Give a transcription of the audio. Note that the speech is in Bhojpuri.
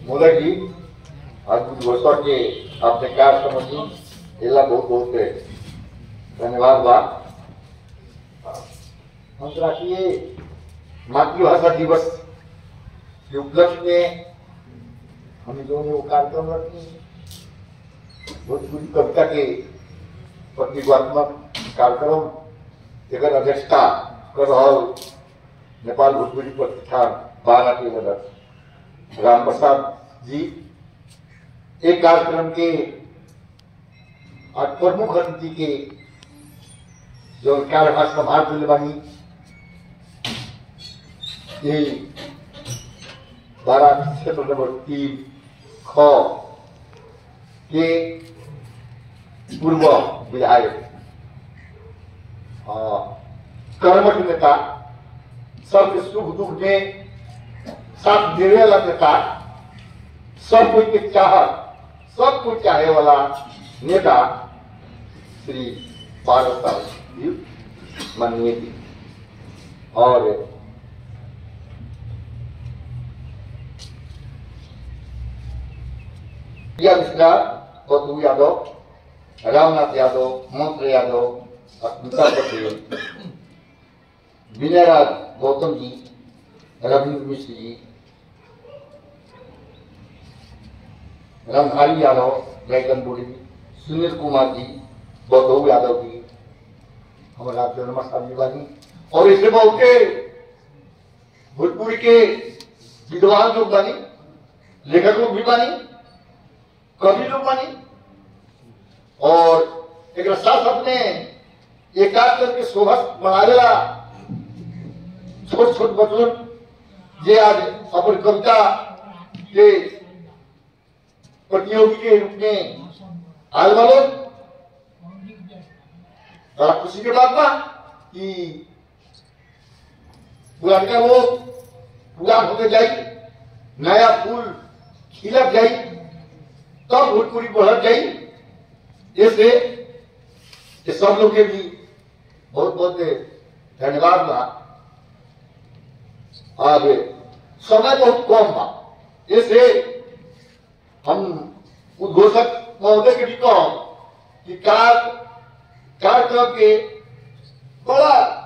मोदक जी अद्भुत घोषण के आपने कार्य समझी एला बहुत बहुत धन्यवाद बा अंतर्राष्ट्रीय मातृभाषा दिवस के उपलक्ष्य में हम लोगों ने वो कार्यक्रम रखी भोजपुरी कविता के प्रतिभात्मक कार्यक्रम एकर अध्यक्षता कर रहल नेपाल भोजपुरी प्रतिष्ठान बारा के मदद राम प्रसाद जी एक कार्यक्रम के आज प्रमुख अतिथि के जो कार्यभार संभाल दिले बानी ये बारह क्षेत्र नंबर तीन ख के पूर्व विधायक अ, कर्मठ नेता सबके सुख दुख में साथ देवे वाला नेता सब कोई के चाहत सब कुछ चाहे वाला नेता श्री पारस साहब जी माननीय जी और प्रिया मिश्रा बतू यादव रामनाथ यादव मंत्र यादव अस्मिता पटेल विनय राज गौतम जी रविंद्र मिश्र जी रंधारी यादव जयगन बुढ़ी सुनील कुमार जी बौद्धऊ यादव जी हमारे आपसे नमस्कार जी बानी और इससे बहुते भोजपुरी के विद्वान लोग बानी लेखक लोग भी बानी कवि लोग बानी और एक साथ साथ में एकाध करके शोभा बढ़ावेला छोट छोट बचपन जे आज अपन कविता के प्रतियोगी के रूप में आए वाले बड़ा खुशी के बात बा कि पुरानका वो पूरा होते जाई नया फूल खिलत जाई तब भोजपुरी बढ़त जाई इससे ये सब लोग के भी बहुत बहुत धन्यवाद बा अब समय बहुत कम बा इससे हम उद्घोषक महोदय के भी कहो कि कार कार्यक्रम के बड़ा